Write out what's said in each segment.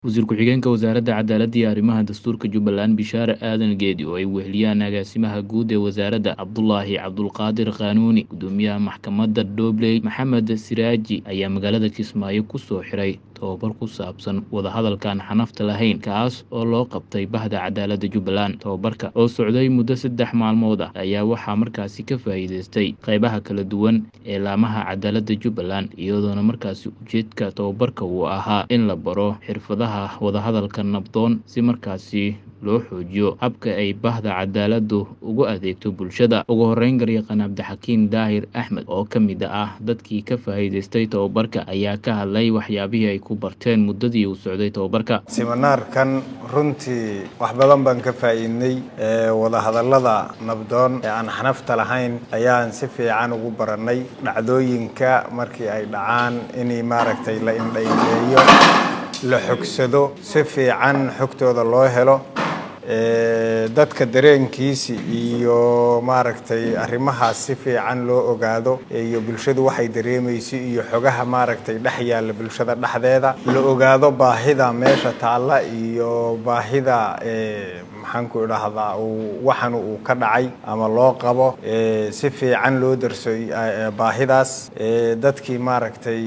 Wasiir ku-xigeenka Wasaaradda Cadaaladda iyo Arrimaha Dastuurka Jubbaland Bishaare Aadan Geedi oo ay weheliyaan agaasimaha guud ee wasaaradda Cabdulaahi Cabdulqaadir Qaanuuni gudoomiyaha maxkamadda Doobley Maxamed Siraaji ayaa magaalada Kismaayo ku soo xiray tababar ku saabsan wadahadalkaan xanafta lahayn kaas oo loo qabtay bahda cadaaladda Jubbaland tababarka oo socday muddo saddex maalmood ah ayaa waxaa markaasi ka faa'iideystay qaybaha kala duwan ee laamaha cadaaladda Jubbaland iyadoona markaasi ujeedka tababarka uu ahaa in la baro xirfadaha wadahadalka nabdoon si markaasi loo xoojiyo habka ay bahda cadaaladdu ugu adeegto bulshada ugu horeyn garyaqaan cabdixakiin daahir axmed oo ka mid ah dadkii ka faa'iideystay tababarka ayaa ka hadlay waxyaabihii ay ku barteen muddadii uu socday tababarka siminaarkan runtii wax badan baan ka faa'iidnay wadahadallada nabdoon ee aan xanafta lahayn ayaan si fiican ugu barannay dhacdooyinka markii ay dhacaan inay maaragtay la indhaindheeyo la xogsado si fiican xogtooda loo helo dadka dareenkiisi iyo maaragtay arrimahaas si fiican loo ogaado iyo bulshadu waxay dareemayso iyo xogaha maaragtay dhex yaalla bulshada dhexdeeda la ogaado baahida meesha taalla iyo baahida maxaan ku idhaahdaa waxan uu ka dhacay ama loo qabo si fiican loo darso baahidaas dadkii maaragtay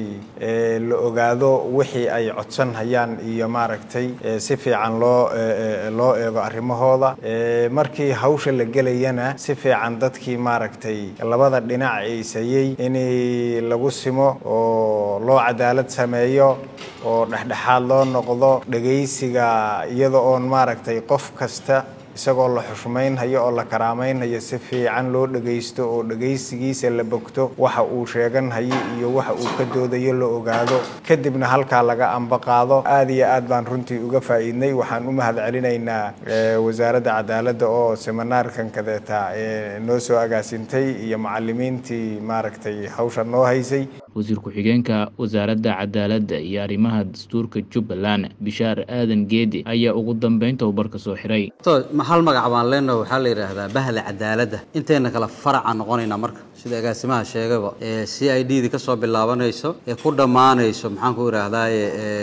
la ogaado wixii ay codsan hayaan iyo maaragtay si fiican loo loo eego arrimahooda markii hawsha la gelayana si fiican dadkii maaragtay labada dhinac eysayey in lagu simo oo loo cadaalad sameeyo oo dhexdhexaad loo noqdo dhegaysiga iyada oon maaragtay qof kasta isagoo la xushmaynhayo oo la karaameynhayo si fiican loo dhegaysto oo dhegaysigiisa la bogto waxa uu sheeganhayo iyo waxa uu ka doodayo la ogaado kadibna halkaa laga ambaqaado aad iyo aad baan runtii uga faa'iidnay waxaan u mahad celinaynaa wasaaradda cadaaladda oo seminaarkan kadeeta noo soo agaasintay iyo macalimiintii maaragtay hawsha noo haysay wasiir ku-xigeenka wasaaradda cadaaladda iyo arrimaha dastuurka jubbaland bishaar aadan geedi ayaa ugu dambeyn tababarka soo xiray hal magac baan leenaho waxaa la yidhaahdaa bahda cadaaladda intayna kale faraca noqonaynaa marka sida agaasimaha sheegaba ee c i d di ka soo bilaabanayso ee ku dhammaanayso maxaan ku idhaahdaaye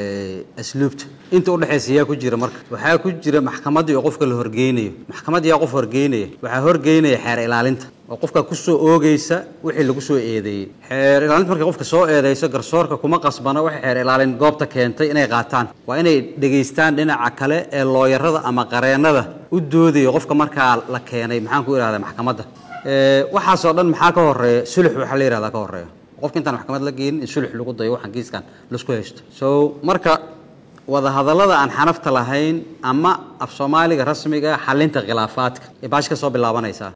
asluubta inta udhexaysa yaa ku jira marka waxaa ku jira maxkamaddii oo qofka la horgeynayo maxkamad yaa qof horgeynaya waxaa horgeynaya xeer ilaalinta oo qofka kusoo oogeysa wixii lagu soo eedeeyey xeer ilaalinta markay qofka soo eedeyso garsoorka kuma qasbana waxay xeer ilaalin goobta keentay inay qaataan waa inay dhegaystaan dhinaca kale ee looyarada ama qareennada u doodayo qofka markaa la keenay maxaan ku idhahdaa maxkamadda waxaasoo dhan maxaa ka horeeya sulux waxaa la yihahdaa ka horeeya qofka intaan maxkamad la geenin in sulux lagu dayo waxaan kiiskan laisku haysto so marka wadahadallada aan xanafta lahayn ama af soomaaliga rasmiga xalinta khilaafaadka ee baashi ka soo bilaabanaysaa